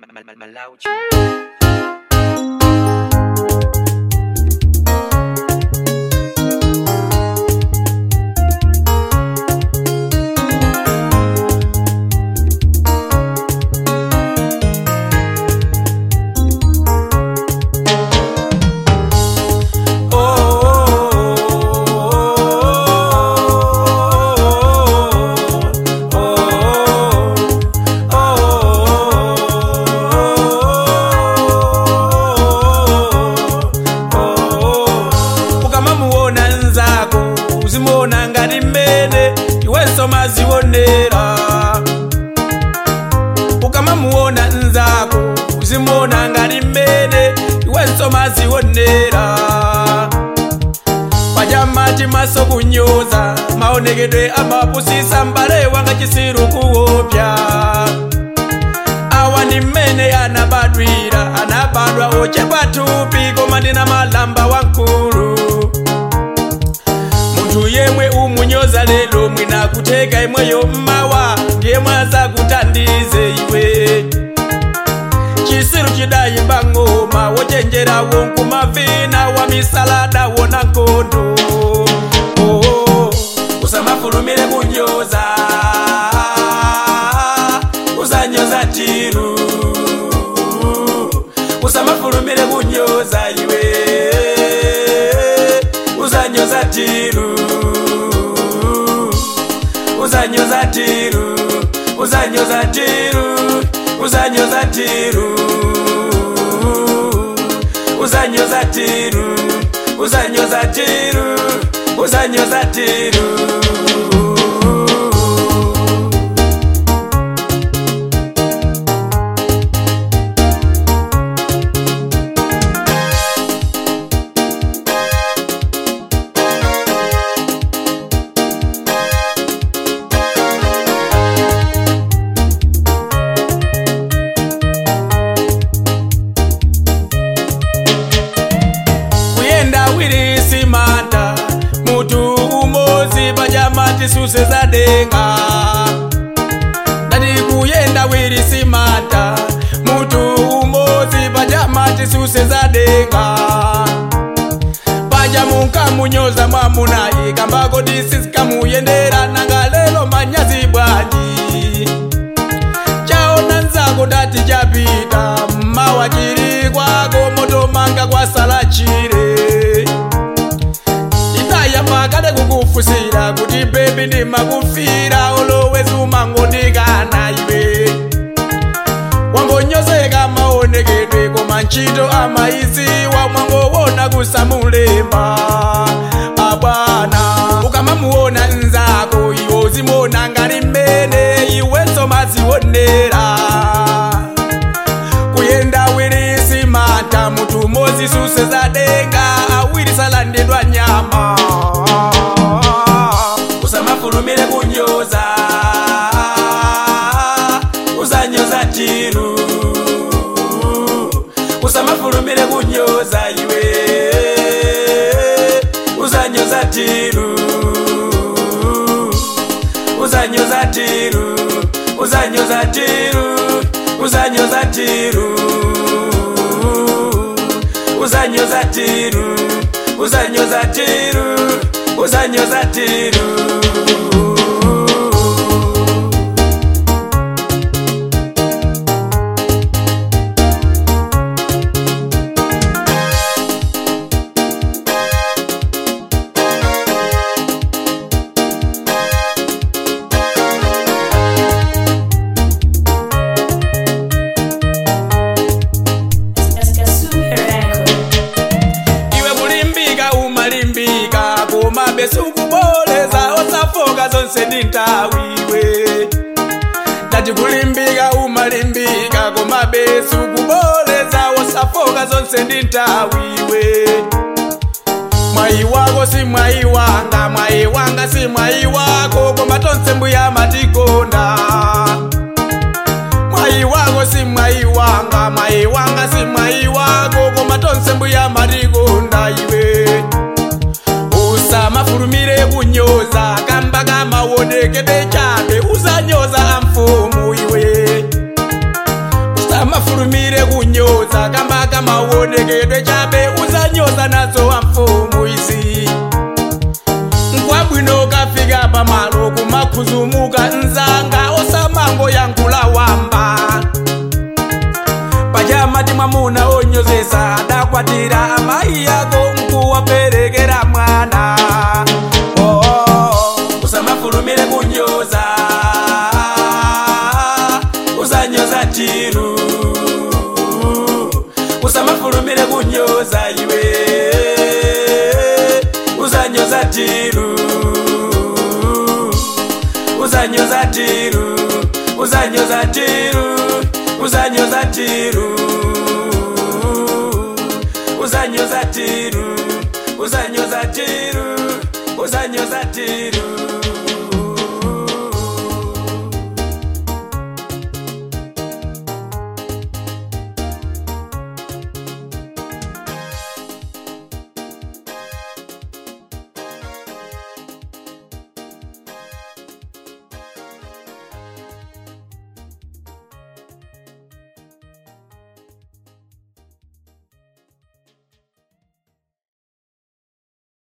Malauci. ukamamuona nzako uzimuona ngati mmene iwenso mazionera ukamamuona nzako uzimuona ngati mmene iwenso mazionera pajamati maso kunyoza maonekedwe amapusisa mbale wanga chisiru kuopya awa ndi mmene anabadwira anabadwa ochepa thupi koma ndina malamba wankulu munthu yemwe umunyoza lero mwina kutheka imweyo mmawa ndiye mwazakutandize iwe chisiru chidayimba ng'oma wochenjerawo nkumavina wa misalada wona nkhondo oh, oh. usamafulumire kunyoza uzanyoza tiru usamafulumire kunyoza iwe uzanyoza tiru uzanyoza tiru uzanyoza tiru uzanyoza tiru uzanyoza tiru uzanyoza tiru uzanyoza tiru kuyenda wiri simanta mutu umozi pajamati suse zadenga ndati kuyenda wiri simanta mutu umozi pajamati suse zadenga paja munkamunyoza mwamunayi kambako disisikamuyendera nanga lelo manyazi bwanji chaona nzako dati chapita mmawa chiri kwako moto manga kwasala chire idayamba kade kukufusira kuti bebi ndimakufira olowezi umangondikana iwe wangonyozeka maonekedwe koma ntchito amayiziwa mwangowona kusamulemba abwana ukamamuona nzako iwo zimuona ngati mmene iwenso mazionera kuyenda awiri simata mutu umodzi suse zadenga awiri salandidwa nyama usamafulumire kunyoza uzanyoza tiru usamafulumire kunyoza iwe uzanyoza tiru uzanyoza tiru uzanyoza tiru uzanyoza tiru uzanyoza tiru uzanyoza tiru uzanyoza tiru iwe kulimbika umalimbika koma besikuboleza osafoka zonse ndi ntawiwe ndati kulimbika umalimbika koma besikuboleza osafoka zonse ndi ntawiwe mwayi wako si mwayi wanga mwayi wanga si mwayi wako koma tonse mbuya matikonda mwayi wako si mwayi wanga mwayi wanga si mwayi wako koma tonse mbuya matikonda iwe usamafulumire kunyoza kamba kamaonekede chabe uzanyoza amfumu iwe usamafulumire usamafulumire kunyoza kamba kamaonekedwe chabe uzanyoza nazo wa mfumu izi nkwabwino kafika pamalo kumakhuzumuka nzanga osamango yankula wamba pachamati mwamuna onyozesa adakwatira amayi yako nkuwaperekera mwana oh, oh, oh. usamafulumire kunyoza uzanyoza tiru usamafulumire kunyoza iwe uzanyoza tiru uzanyoza tiru uzanyoza tiru uzanyoza tiru uzanyoza tiru uzanyoza tiru uzanyoza tiru